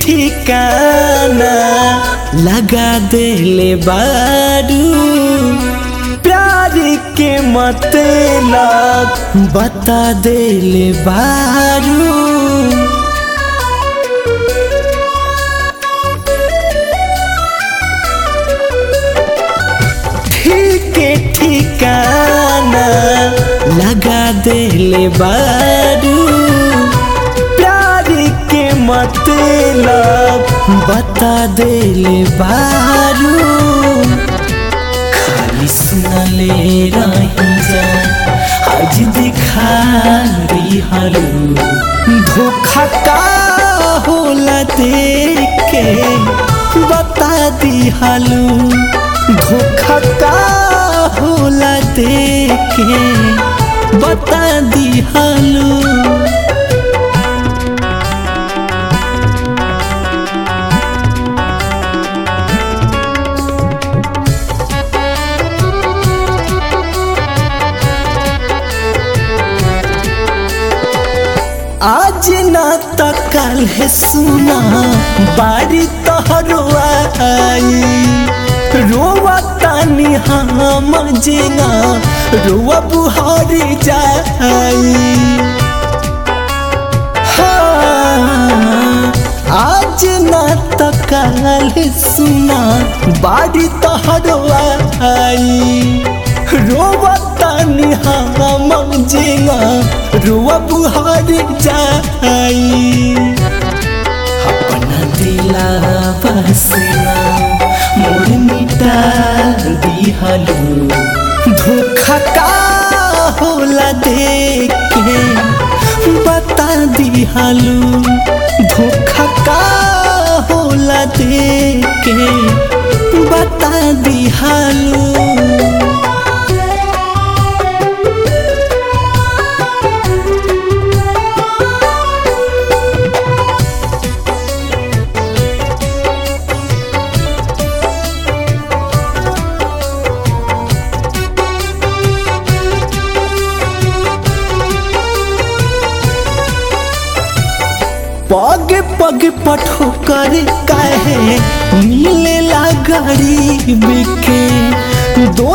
ठिकाना लगा देले बारू प्यार के मतलब बता देले बारू ठीक ठिकाना लगा देले बारू प्यार के मतलब बता देले बारू खाली सुनले रही जा आज दिखा दिहलू धोखा का होला देख के बता दिहलू धोखा का होला देख के बता दिहलू आज ना त कल है सुना बारी तोहरो आई रोवा तानी हम जेना रोवा बुहारी जाई हाँ, आज ना त कल है सुना बारी तोहरो आई रोवा तानी हम जेना रुआ बुहार जाई अपना दिला बसना मोर मिटा दिहलू धोखा का होला देख के बता दिहलू धोखा का होला देख के बता दिहलू पग पग पठो कर कहे मिलेला गरीब के दो